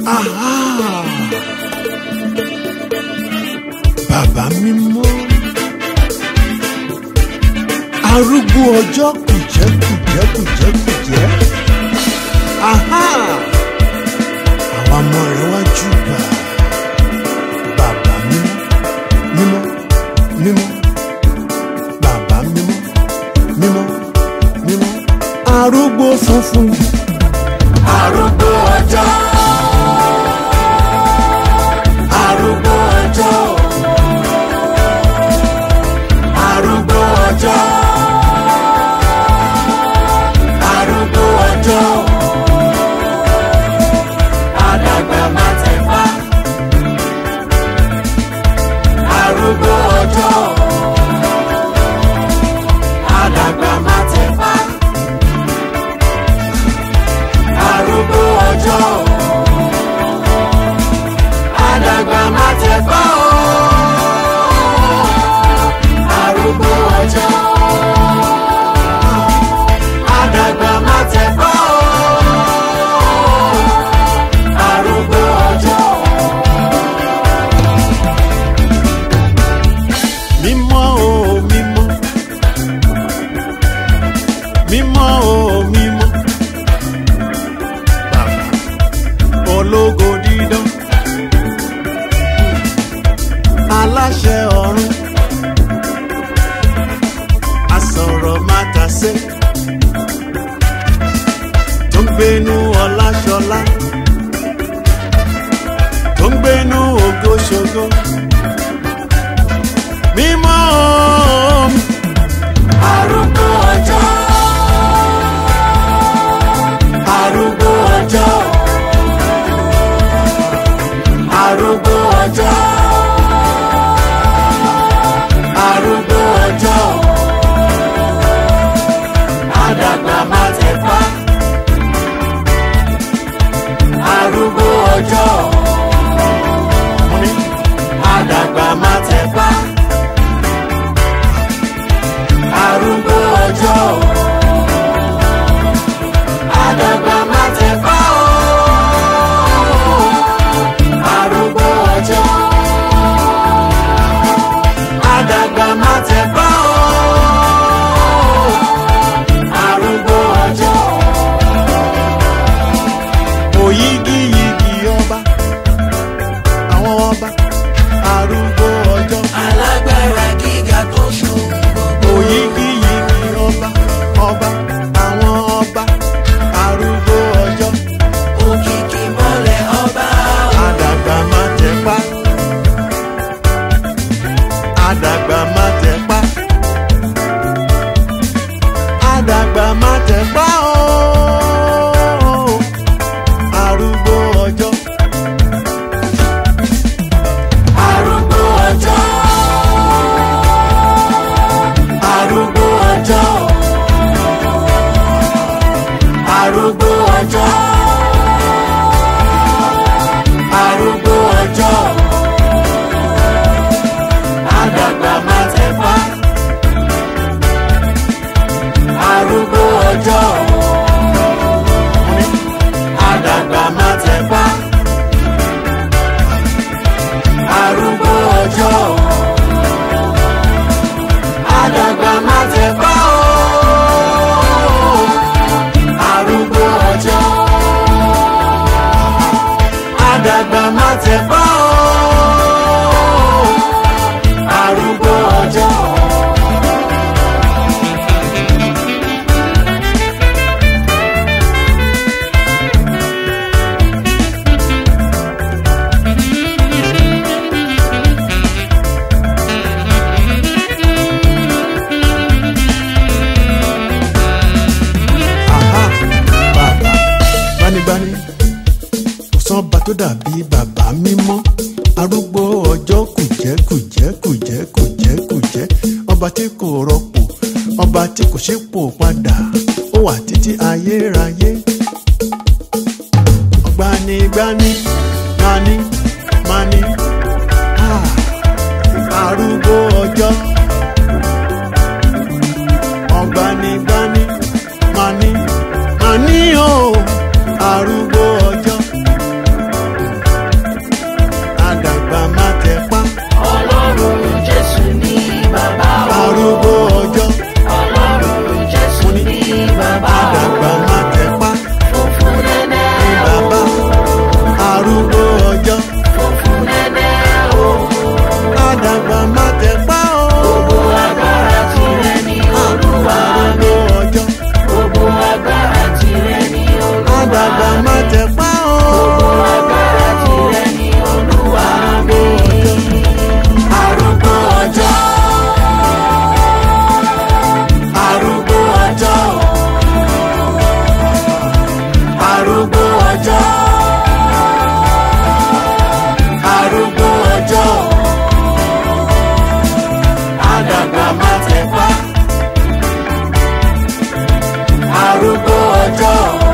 Aha! Bàbá mímọ́. Arúgbó ọjọ́ kùjẹ́kùjẹ́kùjẹ́kùjẹ́. Aha! Àwọn ọmọ rẹ̀ wá júbà. Bàbá mímọ́, mímọ́, mímọ́. Bàbá mímọ́, mímọ́, mímọ́. Arúgbó funfun. Arúgbó ọjọ́. Arúgbó ọjọ́. Arúgbó ọjọ́. Arúgbó ọjọ́. Àdàgbà má tẹ̀fá. Arúgbó ọjọ́. Àdàgbà má tẹ̀fá. Arúgbó ọjọ́. Àdàgbà má tẹ̀fá o. Arúgbó ọjọ́. Àdàgbà má tẹ̀fá o. Arúgbó ọjọ́. Mímọ́ o mímọ́. Mímọ́ o mímọ́. Bàbá ológo dídán. Aláṣẹ ọ̀run. Asọ̀rọ̀ mátàsé. Tó ń gbénú ọláṣọlá. Tó ń gbénú ògoṣogo. Mímọ́ o Arúgbó ọjọ́. Arúgbó ọjọ́. Arúgbó ọjọ́. Arúgbó ọjọ́. Àdàgbà má tẹ̀fá. Arúgbó ọjọ́. mo ní. Àdàgbà má tẹ̀fá. Arúgbó ọjọ́. Àdàgbà má tẹ̀fá o. Arúgbó ọjọ́. Àdàgbà má tẹ̀fá o. Arúgbó ọjọ́. òyígíyigì ọba àwọn ọba arúgbó ọjọ́ Alágbára gíga tó ṣòwò gbogbo. òyígíyigì ọba ọba àwọn ọba arúgbó ọjọ́ Òkìkí mọ́lẹ̀ ọba o. àdàgbà má tẹpá àdàgbà má tẹpá àdàgbà má tẹpá ooo arúgbó ọjọ́ Arúgbó ọjọ́. Arúgbó ọjọ́. Arúgbó ọjọ́. Arúgbó ọjọ́. Àdàgbà má tẹ̀fá. Arúgbó ọjọ́. Àdàgbà má tẹ̀fá. Arúgbó ọjọ́. Àdàgbà má tẹ̀fá o. Arúgbó ọjọ́. Àdàgbà má tẹ̀fá o. Arúgbó ọjọ́. Aha, bàbá gbanigbani kò sọ́ba tó dàbí bàbá mímọ́ arúgbó ọjọ́ kùjẹ́ kùjẹ́ kùjẹ́ kùjẹ́ kùjẹ́ ọba tí kò rọpò ọba tí kò ṣípò padà ó wà títí ayérayé gbanigbani mani mani ah, arúgbó ọjọ́ ọ̀gbanigbani mani mani o arúgbó ọjọ́ ọjọ́